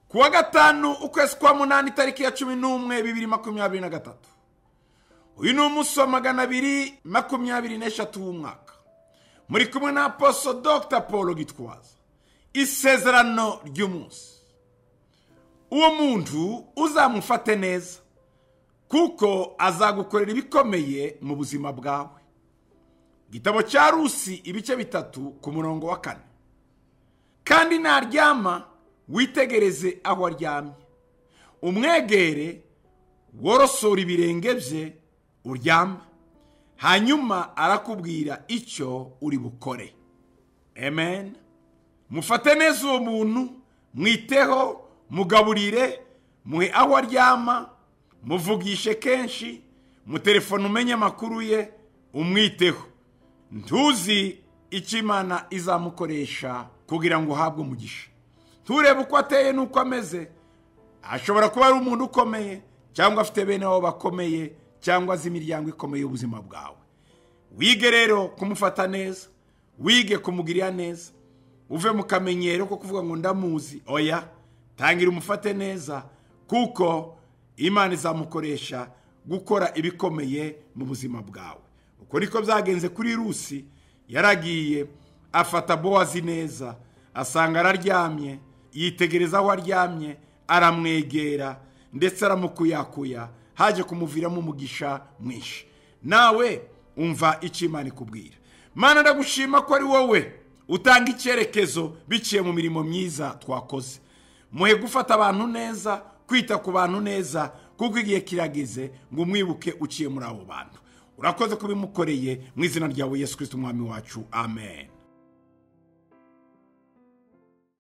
kuwa gatanu ukwezi kwa munani itariki ya cumi n'umwe bibiri makumyabiri na gatatu uyu ni umunsi wa magana abiri makumyabiri n'eshatu w'umwaka muri kumwe na aposo dr paul gitwaza isezerano ry'umunsi uwo muntu uzamufate neza kuko azagukorera ibikomeye mu buzima bwawe igitabo cya rusi ibice bitatu ku murongo wa kane kandi naryama witegereze aho aryamye umwegere worosora ibirenge bye uryame hanyuma arakubwira icyo uri bukore amen mufate neza uwo muntu mwiteho mugaburire muhe aho aryama muvugishe kenshi mutelefone umenye amakuru ye umwiteho ntuzi icyo imana izamukoresha kugira ngo uhabwe umugisha nturebe uko ateye n'uko ameze ashobora kuba ari umuntu ukomeye cyangwa afite bene abo bakomeye cyangwa azi imiryango ikomeye y'ubuzima bwawe wige rero kumufata neza wige kumugirira neza uve mu kamenyero ko kuvuga ngo ndamuzi oya tangira umufate neza kuko imana izamukoresha gukora ibikomeye mu buzima bwawe uko niko byagenze kuri rusi yaragiye afata bowazi neza asanga araryamye yitegereza aho aryamye aramwegera ndetse aramukuyakuya haje kumuviramo umugisha mwinshi nawe umva icyo imana ikubwira mana ndagushima ko ari wowe utanga icyerekezo biciye mu mirimo myiza twakoze muhe gufata abantu neza kwita ku bantu neza kuko igihe kirageze ngo umwibuke uciye muri abo bantu urakoze kubimukoreye mu izina ryawe yesu kirisiti umwami wacu amen